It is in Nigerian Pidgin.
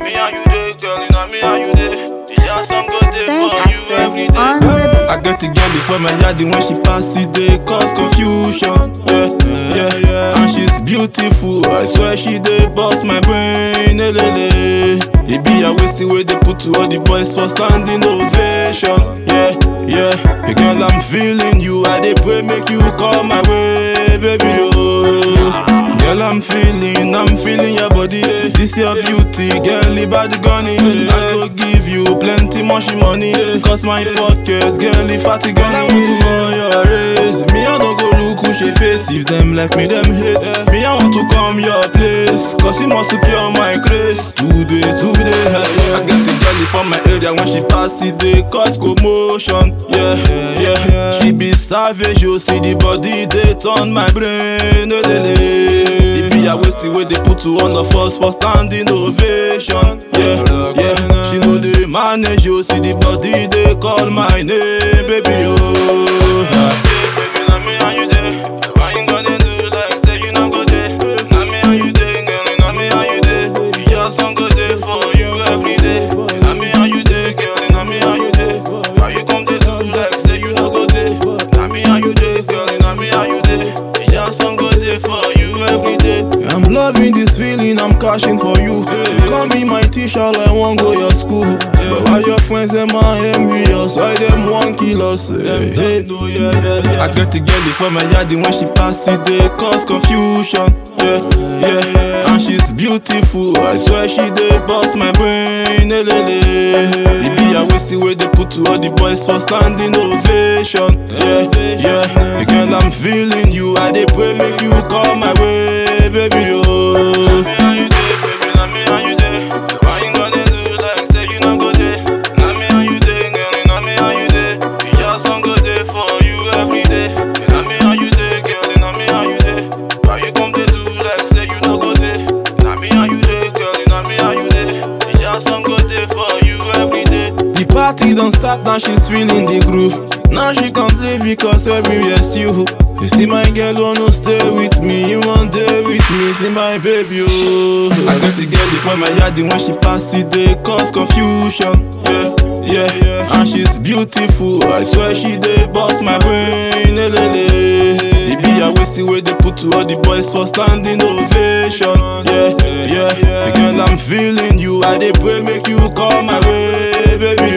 me how you dey, girl, you know me how you dey. It's just some good day Staying for you every active day. on the beat. I get the girl before my yard when she pass it, they cause confusion. Yeah, yeah, yeah. And she's beautiful. I swear she dey bust my brain. eh, le, le. It be a waste way they put to all the boys for standing ovation. Yeah, yeah. Hey girl, I'm feeling you. I dey pray make you come my way, baby. Oh. Girl, I'm feeling, I'm feeling your body. eh. This your beauty, girl, the body gunny. I go give you plenty much money. Cause my pockets, girl, if I gun, I want to run your race. Me, I don't go look who she face. If them like me, them hate. Me, I want to come your place. Cause you must secure my grace. Today, today, I get the girl from my area when she pass it, they cause commotion. Yeah, yeah, She be savage, you see the body, they turn my brain. eh, le, le. It be a waste the way they put to one of us for standing ovation. Yeah, yeah. She know they manage, you see the body, they call my name, baby. Oh, Baby, know me how you dey. Why you gonna do like say you no go dey? Know me how you dey, girl, you know me how you dey. You just some good day for you every day. You know me how you dey, girl, you know me how you dey. Why you come to do like say you no go dey? Know me how you dey, girl, you know me how you dey. You just some good day for you every day. I'm loving this feeling, I'm cashing for you. Call me my teacher, I won't go your school. But why your friends them are envious? Why them want kill us? eh? Hey, no, yeah, yeah, yeah. I get the girl before my yard when she pass it, they cause confusion. Yeah, yeah, and she's beautiful. I swear she dey bust my brain. eh, le, le. It be a waste way they put to all the boys for standing ovation. Yeah, yeah. Hey, girl, I'm feeling you. I dey pray make you come my way, baby. Oh. Me how you dey, baby, know me how you dey. Why you gonna do like say you no go dey? Know me how you dey, girl, you know me how you dey. You just some good day for you every day. You know me how you dey, girl, you know me how you dey. Why you come to do like say you no go dey? Know me how you dey, girl, you know me how you dey. You just some good day for you every day. The party don't start now, she's feeling the groove. Now she can't leave because everywhere's you. You see my girl wanna stay with me, you want day with me, see my baby. Oh. I get the girl before my yard when she pass it, they cause confusion. Yeah, yeah, yeah. And she's beautiful, I swear she dey bust my brain. eh, le, le. It be a waste way they put to all the boys for standing ovation. Yeah, yeah, yeah. Girl, I'm feeling you, I dey pray make you come my way, baby.